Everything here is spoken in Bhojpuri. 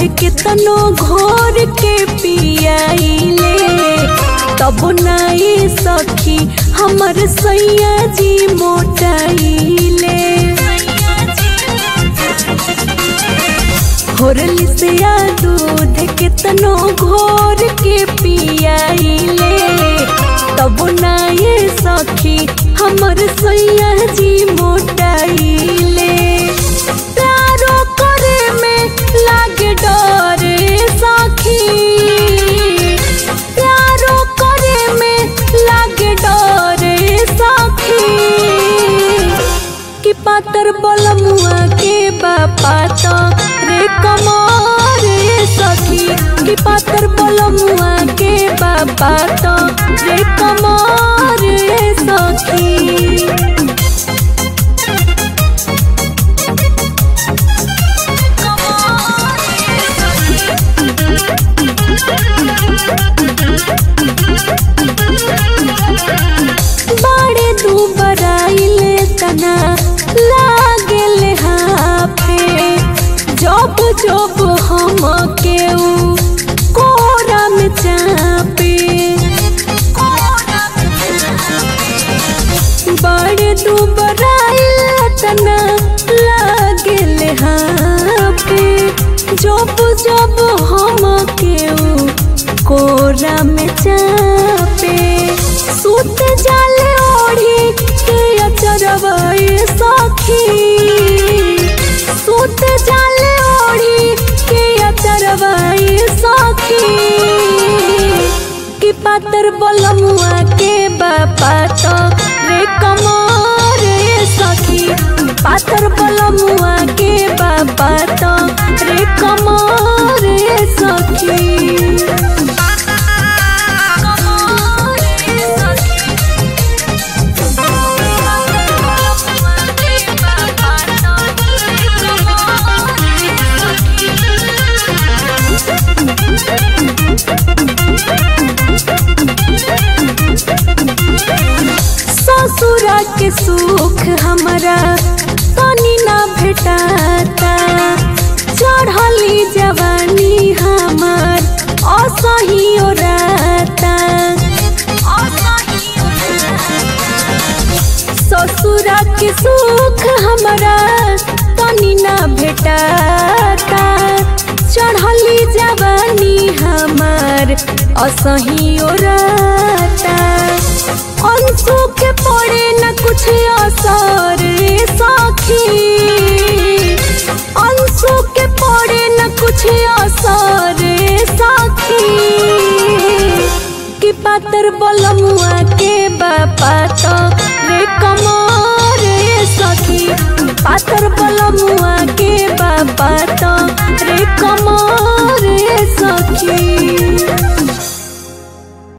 कितनो घोर के पियाइले तब नाई सखी हमर सैया जी मोटाइले होरली से या दूध कितनो घोर के पियाइले तब नाई सखी हमर सैया जी मोटाइले प्यारो करे में लागे डरे सखी प्यारो करे में लागे डरे सखी कि पातर बलमुआ के बापा तो रे कमरे सखी कि पातर बलमुआ के बापा तो रे कमरे सखी बड़े दू बराइले तना लागेले हाफे जब जब हम केऊ कोरा में चापे बड़े दू बराइले तना लागेले हाफे जब जब हम केऊ कोरा में चापे सुत जाले ओढ़ी के अचरवाए सखी सुत जाले ओढ़ी के अचरवाए सखी कि पातर बलमुआ के बापा तो रे कमरे सखी पातर बलमुआ के बापा तो रे कमरे सखी ससुरा के सुख हमरा तनी ना भेटाता चढ़ली जवानी हमार असही ओराता ससुरा के सुख हमरा तनी ना भेटाता चढ़ली जवानी हमार असही ओराता अंशु के पड़े न कुछ असर रे सखी अंशु के पड़े न कुछ असर रे सखी कि पातर बलमुआ के बापा तो रे कमरे सखी पातर बलमुआ के बापा तो रे कमरे सखी